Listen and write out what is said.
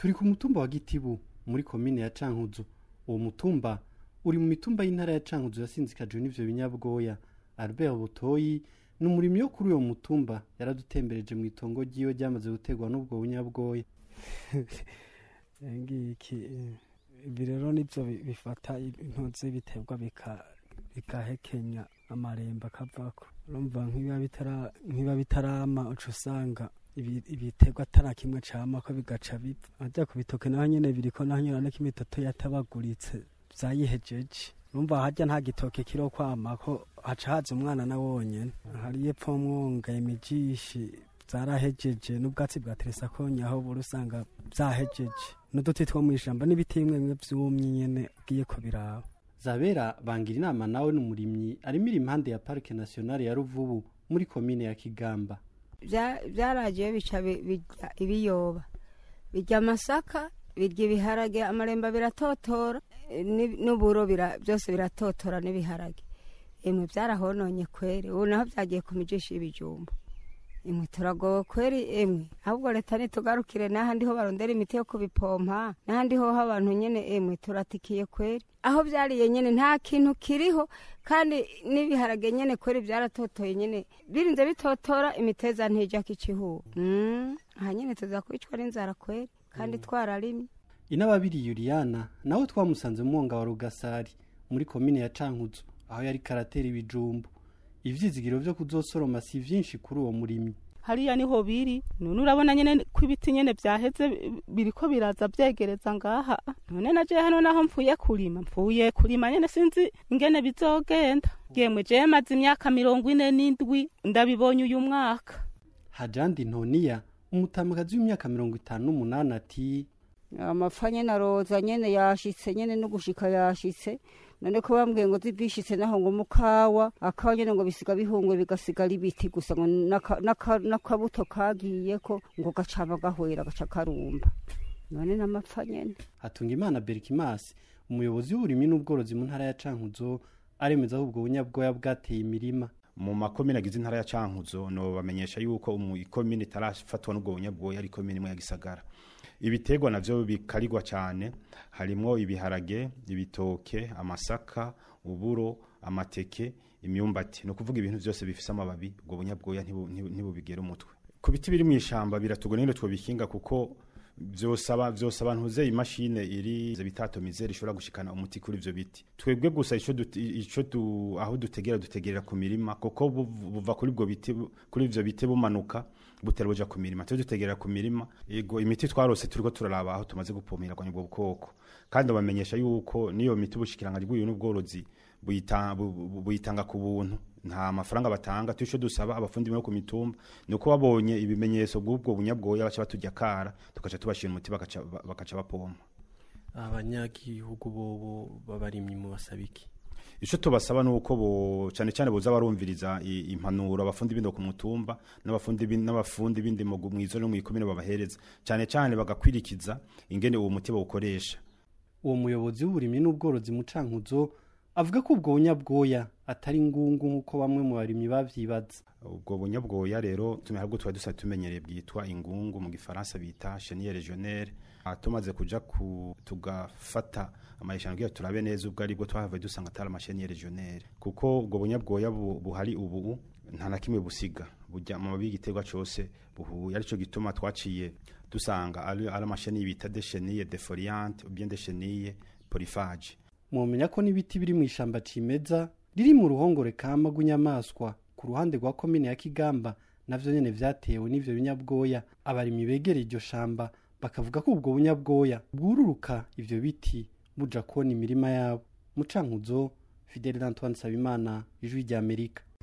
turi ku mutumba wa gitibu muri komine ya cankuzo uwo mutumba uri mu mitumba y'intara ya cankuzo yasinzikajwe n'ivyo binyabwoya albert butoyi ni umurimyi wo kuri uwo mutumba yaradutembereje mu itongo ryiwe ryamaze gutegwa n'ubwo bunyabwoya ngiki ibi rero nibyo bifata intozi biterwa bigahekenya amarembo akavako urumva nk'ibiba bitarama uca usanga ibiterwa atara kimwe cama ko bigaca bipfa ajya ku bitoke naho nyene biriko naho nyene niko imitoto yatabaguritse vyayihejeje urumva harya nta gitoke kiro kwama ko haca haza umwana na wonyene hari yepfo mwonga imijishi zarahejeje n'ubwatsi bwa teresakonye aho buri usanga vyahejeje n'uduti two mw'ishamba n'ibiti bimwe bimwe vyumye nyene ugiye kubiraba zabera bangira inama nawe n'umurimyi arimira impande ya parike nationale ya ruvubu muri komine ya kigamba byaragiye bica birya ibiyoba birya amasaka birya ibiharage amaremba biratotora n'uburo byose biratotora n'ibiharage imwe byarahononye kweri ubu naho byagiye ku mijishi y'ibijumba imwe turagowe kweri emwe ahubwo leta nitugarukire n'ahandi ho barondera imiti yo kubipompa n'ahandi ho abantu nyene emwe turatikiye kweri aho byariye nyene nta kintu kiriho kandi n'ibiharage nyene kweri byaratotoye nyene birinze bitotora imiteza ntijya kicihuba mm. aha nyene tuza kwicwa n'inzara kweri kandi twararimye inababiri yuriyana nawe twamusanze mu mwonga wa rugasari muri komine ya cankuzo aho yari karatera ibijumbu ivyizigiro vyo kuzosoroma si vyinshi kuri uwo murimyi hariya niho biri none urabona nyene ko ibiti nyene vyaheze biriko biraza vyegereza ngaha none naje hano naho mvuye kurima mvuye kurima nyene sinzi ingene bizogenda yemwe je maze imyaka mirongo ine n'indwi ndabibonye uyu mwaka hajandi ntoniya umutamakazi w'imyaka mirongo itanu n'umunani ati amapfa nyene aroza nyene yashitse nyene no gushika yashitse none ko bambwiye ngo zibishitse naho ngo mukawa akawa nyene ngo bisiga bihungwe bigasigara ibiti gusa ngo n'akabuto kagiyeko ngo gacaba gahwera gaca karumba none n'amapfa nyene hatunga imana berikimasi umuyobozi w'uburimyi n'ubworozi mu ntara ya cankuzo aremeza ko ubwo bunyabwoya bwateye imirima mu makomine agize intara ya cankuzo no bamenyesha yuko ikomine itarafatwa n'ubwo bunyabwoya ari ikomine imwe ya gisagara ibiterwa navyo bikarirwa cyane harimwo ibiharage ibitoke amasaka uburo amateke imyumbati no kuvuga ibintu byose bifise amababi ubwo bunyabwoya ntibubigera umutwe ku biti biri mu ishamba biratugora nyine twobikinga kuko vyosaba vyosaba ntuze imashine iri bitatomize rishobora gushikana umuti kuri ivyo biti twebwe gusa ico ico du, aho dutegera dutegerera ku mirima kuko buva kuri ubwo biti kuri ivyo biti bumanuka butera buja ku mirima twe dutegerera ku mirima ego imiti twarose turiko turaraba aho tumaze gupomera kwa ubwo bukoko kandi bamenyesha yuko niyo miti bushikiranganje bw'uyu n'ubworozi buyitanga ku buntu nta mafaranga batanga tusho dusaba abafundi bo ku mitumba nuko babonye ibimenyetso bw'ubwo bunyabwoya baca batujya kara tukaca tubashira umuti bakaca bakaca bapompa abanyagihugu bobo babarimyi mu basabiki ico tubasaba nuko bo cyane cyane boza barumviriza impanuro abafundi bindo ku mutumba n'abafundi n'abafundi bindimo mwizo no mwikomine babahereza cyane cyane bagakwirikiza ingene uwo muti bawukoresha uwo muyobozi w'uburimyi n'ubworozi mu cankuzo avuga ko ubwo bunyabwoya atari ngungu nk'uko bamwe mu barimyi bavyibaza ubwo bunyabwoya rero tumehabwo twari dusa tumenyereye bwitwa ingungu mu gifaransa bita chenille régionnaire tumaze kuja ku tugafata amayeshano kugira turabe neza ubwo aribwo twahavuye dusanga atari amasheni régionnaire kuko ubwo bunyabwoya buhari ubu nta na kimwe busiga burya mu mabi y'igiterwa cose buhuye arico gituma twaciye dusanga ari amasheni bita de chenille defoliante ou bien de chenille polyphage mwomenya ko n'ibiti biri mu ishamba cimeza riri mu ruhongore kama rw'inyamaswa ku ruhande rwa komine ya kigamba navyo nyene vyatewe n'ivyo binyabwoya abarimyi begereye iryo shamba bakavuga ko ubwo bunyabwoya bwururuka ivyo biti buja kona imirima yabo mu cankuzo fidele d'antoine sabimana ijwi ry'amerika